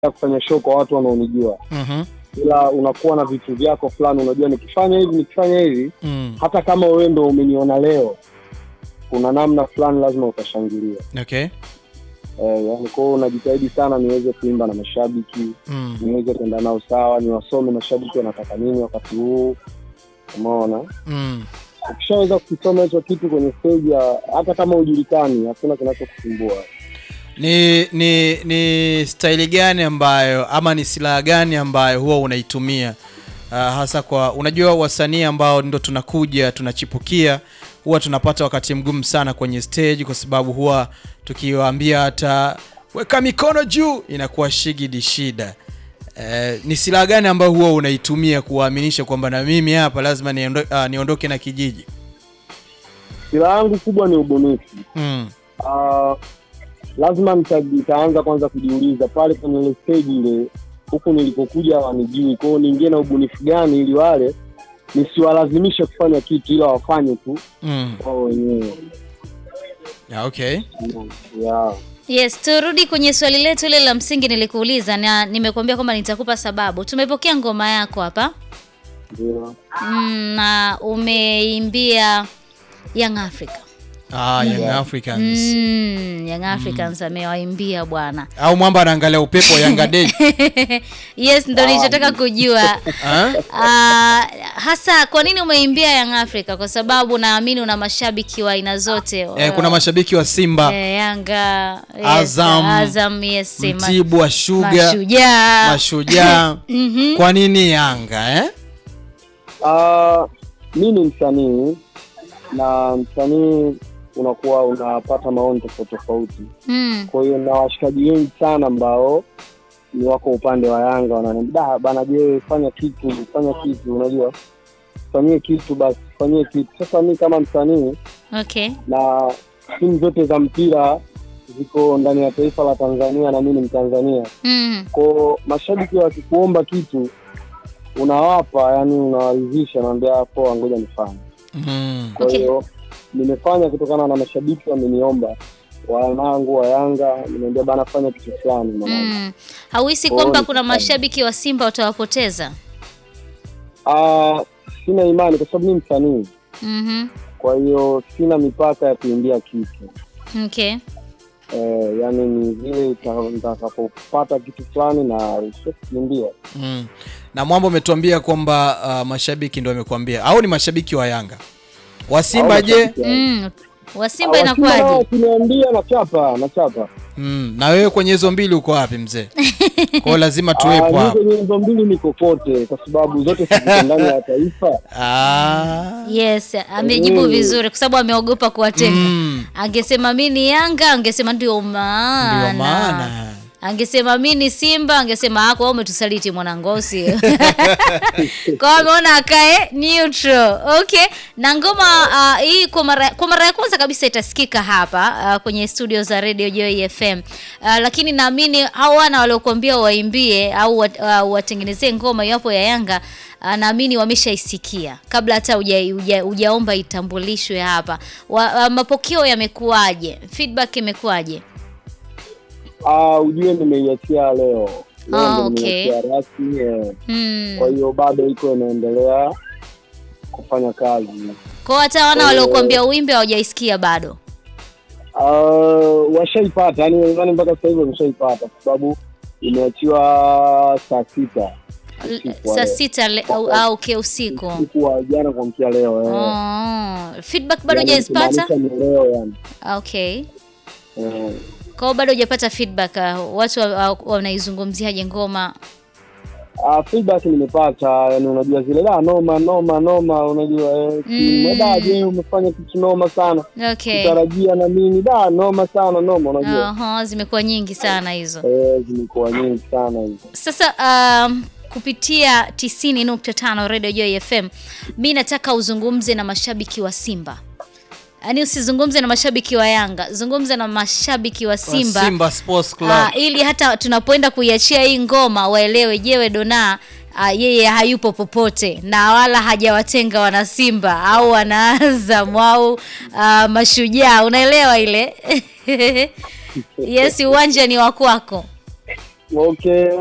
kufanya show kwa watu wanaonijua, Mhm. ila unakuwa na vitu vyako fulani, unajua nikifanya hivi nikifanya hivi, Mm. hata kama wewe ndo umeniona leo, kuna namna fulani lazima utashangilia. Okay. Eh, yani kwa hiyo unajitahidi sana niweze kuimba na mashabiki, Mm. niweze kwenda nao sawa, niwasome mashabiki wanataka nini wakati huu, umeona. Mm. Ukishaweza kukisoma hicho kitu kwenye stage, ya- hata kama hujulikani, hakuna kinachokusumbua. Ni ni ni staili gani ambayo ama ni silaha gani ambayo huwa unaitumia uh, hasa kwa unajua wasanii ambao ndo tunakuja tunachipukia huwa tunapata wakati mgumu sana kwenye stage kwa sababu huwa tukiwaambia hata weka mikono juu inakuwa shigidi shida. Eh, ni silaha gani ambayo huwa unaitumia kuwaaminisha kwamba na mimi hapa lazima niondo, uh, niondoke na kijiji? Silaha yangu kubwa ni ubunifu. Mm. Ah, lazima nita- nitaanza kwanza kujiuliza pale kwenye ile stage ile, huku nilipokuja wanijui, kwa hiyo niingie na ubunifu gani ili wale nisiwalazimishe kufanya kitu, ila wafanye tu Mm. wao wenyewe. Yeah, okay. Yeah. Yes, turudi kwenye swali letu ile la msingi nilikuuliza na nimekuambia kwamba nitakupa sababu. Tumepokea ngoma yako hapa Ndio. mm, na umeimbia Young Africa. Ah, Young Africans. Mm, Young Africans amewaimbia bwana. Au mwamba anaangalia upepo wa Yanga Day. Yes, ndo nilichotaka kujua. Ah? Ah, hasa kwa nini umeimbia Young Africa? Kwa sababu naamini una mashabiki wa aina zote. Eh, kuna mashabiki wa Simba, eh, Yanga, yes, Azam, Azam, yes, ma- Mtibwa, Sugar, Mashujaa. Mashujaa. Mhm. Kwa nini Yanga eh? Ah, mi ni msanii na msanii unakuwa unapata maoni tofauti tofauti. Mm. Kwa hiyo na washikaji wengi sana ambao ni wako upande wa Yanga wananiambia "Da, bana, je, fanya kitu, fanya kitu, unajua fanyie kitu basi, fanyie kitu. Sasa mi kama msanii Okay. na timu zote za mpira ziko ndani ya taifa la Tanzania na mi ni Mtanzania, Mm. kwao mashabiki wakikuomba kitu unawapa, yani unawaridhisha, naambia poa, ngoja nifanye. Mm. Kwa Okay. hiyo nimefanya kutokana na mashabiki wameniomba, wanangu wa Yanga, nimeambia bana, fanya kitu fulani mwanangu. Mm. Hauhisi Oh, kwamba ni kuna kufanya. mashabiki wa Simba utawapoteza? Ah, sina imani kwa sababu mi msanii, Mhm. kwa hiyo sina mipaka ya kuimbia kitu Okay. eh, yani ni vile ita- nitakapopata kitu fulani na sio kukimbia. Mm. Na Mwamba umetuambia kwamba uh, mashabiki ndio wamekuambia au ni mashabiki wa Yanga? Wa Simba Au je? mashabiki wa- Mm. Wa Ah, Simba wa Simba nao inakuwaje? wakiniambia nachapa nachapa. Mm. Na wewe kwenye hizo mbili uko wapi mzee? Kwa hiyo lazima Ah, tuwepo mi hapo. kwenye hizo mbili niko kote, kwa sababu zote ziko ndani ya taifa. Ah. Yes, amejibu Mm. vizuri kwa sababu ameogopa kuwatenga. Mm. Angesema mi ni Yanga, angesema ndio maana. Ndio maana. Angesema mi ni Simba, angesema ako wewe umetusaliti mwanangosi. Kwa hiyo ameona akae neutral. Okay. Na ngoma ah, hii kwa mara kwa mara ya kwanza kabisa itasikika hapa ah, kwenye studio za Radio Joy FM. Ah, lakini naamini hao wana waliokuambia waimbie au wat, ah, watengenezee ngoma iwapo ya Yanga ah, naamini wameshaisikia kabla hata huja- huja- hujaomba itambulishwe hapa. Wa, ah, mapokeo yamekuwaje? Feedback imekuwaje? Ah, ujue nimeiachia leo. Leo Ah, ndo okay. nimeiachia rasmi eh. Hmm. Kwa hiyo bado iko inaendelea kufanya kazi. Kwa hata wana waliokuambia uimbe hawajaisikia bado. Uh, washaipata yani wenzani mpaka sasa hivi wameshaipata kwa sababu imeachiwa saa sita usiku wa Saa leo. sita le, au, au okay, usiku. usiku wa jana kuamkia leo eh. Oh, feedback bado Yani hujazipata? nikimaanisha ni leo yani Okay. eh. Kwa hiyo bado hujapata feedback uh, watu wa- wa- wanaizungumziaje ngoma? Uh, feedback nimepata yani unajua zile da noma noma noma unajua eh, Mm. da je umefanya kitu noma sana Okay. kutarajia na mimi da noma sana noma unajua Aha, zimekuwa nyingi sana hizo. eh, zimekuwa nyingi sana hizo Sasa um, kupitia 90.5 Radio Joy FM, mi nataka uzungumze na mashabiki wa Simba. Yaani usizungumze na mashabiki wa Yanga, zungumza na mashabiki wa Wa Simba. Simba Sports Club. Ah, ili hata tunapoenda kuiachia hii ngoma waelewe, jewe Dona ah, yeye hayupo popote na wala hajawatenga wana Simba au wana Azam au ah, mashujaa, unaelewa ile yes, uwanja ni wa kwako. okay